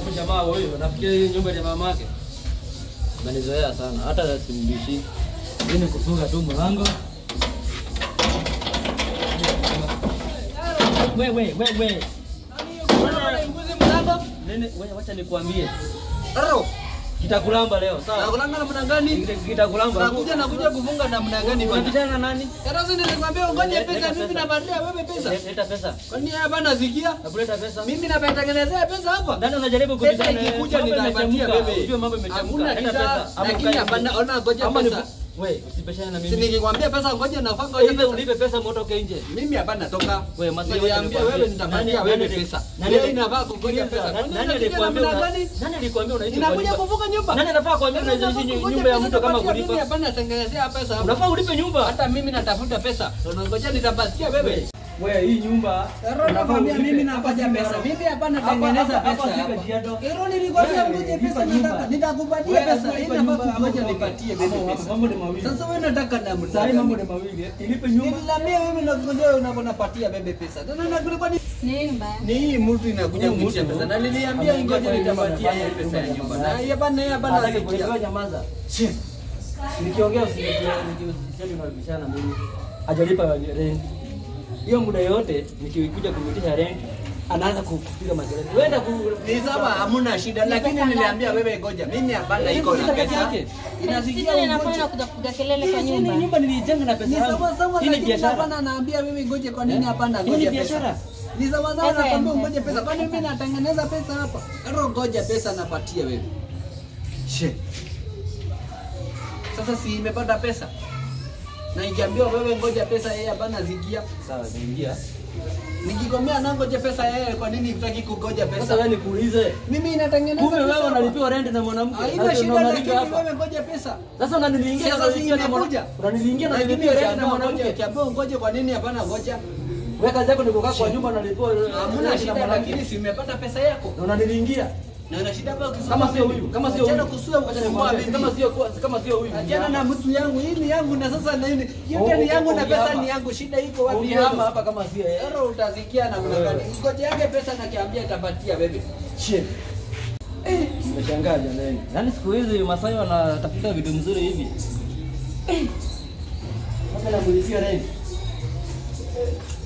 Huyu jamaa huyu nafikiri hii nyumba ni mamake. Amenizoea sana, hata simbishi. Hii ni kufunga tu mlango. Wewe wewe wewe. Nguzi mlango. Nene, wewe wacha nikwambie. Aro. Kitakulamba leo, sawa? Nakulanga namna gani? Kitakulamba. Nakuja nakuja kufunga namna gani bwana? Unapitana na nani? Sasa nilikwambia ungoje Leta pesa pesa. mimi napatia wewe pesa. Leta pesa. Kwani hapa nasikia? Nakuleta pesa. Mimi napatengenezea pesa hapa. Nani unajaribu Pesa kupitana? ikikuja Mambo nitapatia imechemka. wewe. Ujue mambo imechemka. Hakuna Leta shida, pesa. Ama lakini ukae hapana, hivi. ona ngoja Ama ni- pesa. Wewe usipeshane na Si mimi. nikikwambia pesa ngoja nafaa ngoja Ipe pesa. unipe pesa motoke nje. Mimi hapa natoka. Wewe Masai Niliambia wewe nitapatia wewe pesa. Wewe inafaa kungoja pesa. Nani Kwani alikwambia namna una- gani? nani alikwambia unaishi kwa Ninakuja nyumba? kuvuka nyumba. Nani anafaa kuambia unaishi nyumba ya mtu kama Mimi kulipa? hapa natengenezea pesa hapa. Unafaa ulipe nyumba. Hata mimi natafuta pesa. Unangoja nitapatia wewe. Wewe hii nyumba Nakwambia mimi napatia pesa. Mimi hapa natengeneza pesa hapa. Ero nilikwambia ngoje pesa nataka. Nitakupatia pesa. Hii nafaa kungoja nipatie wewe pesa. Mambo ni mawili. Sasa wewe nataka na Sasa hii mambo mtaka. ni mawili. Ilipe nyumba. Niliambia wewe nakungoja wewe unaponapatia bebe pesa. Tena na kulikuwa ni Nini mbaya? ni hii mtu inakuja Huyu kuitia mtu pesa. Na niliambia ameingia ngoja kwa nyumba, nitapatia anafanya yeye pesa ya nyumba nyumba. ya Na hii hapa na hii hapa Hataki nasikia. kuelewa, nyamaza. Nikiongea usiseme unabishana na mimi. Hajalipa rent. Hiyo muda yote nikikuja kumitisha rent anaanza kupiga makelele. Wenda ku Ni sawa hamuna shida lakini niliambia wewe ngoja. Mimi hapana iko na Sisi peke pesa. yake. Inasikia Sisi ninafanya ungoja. na kuja kupiga kelele kwa Hii nyumba. nyumba nilijenga na pesa Ni yangu. sawa sawa Hii ni lakini biashara. hapana naambia wewe ngoje kwa nini hapana Hii ni ngoja biashara. pesa. Ni sawa sawa Pesa ya nakwambia M-Pesa. ngoje pesa. Kwani mimi natengeneza pesa hapa? Karo ngoja pesa napatia wewe. She. Sasa si imepata pesa. Na ikiambiwa wewe ngoja pesa yeye hapana zikia. Sawa, niingia. Nikikwambia na ngoja pesa yeye kwa nini hutaki kungoja Sasa pesa? wewe nikuulize. Mimi inatengeneza Kumbe pesa wewe hapa. unalipiwa rent na mwanamke. Haina Sasa shida unamaliza lakini hapa. wewe ngoja pesa. Sasa unanilingia na Sasa si unalipiwa na imekuja. mwanamke. Unanilingia na Lakini unalipiwa rent na ukiambiwa ngoja, mwanamke. ukiambiwa ngoje kwa nini hapana ngoja? Wewe kazi yako ni kukaa kwa nyumba unalipiwa Hamuna rent na shida mwanamke. lakini si umepata pesa yako. Na unanilingia. Na una shida hapa ukisoma Kama sio huyu, kama sio Achana huyu. kusua Acha ukisumbua nikwambie, bibi. Kama sio kama sio huyu. Achana na mtu yangu, hii ni yangu na sasa na hii yote Oh, ni yangu na pesa ungehama. ni yangu. Shida iko wapi? Ungehama hapa kama sio yeye. Ero utasikia na kuna gani? Ngoja yake pesa na kiambia itapatia wewe. Shit. Eh, nimeshangaa jamani. Yaani siku hizi Masai wanatafuta vitu mzuri hivi. Eh. Sasa namulizia rent.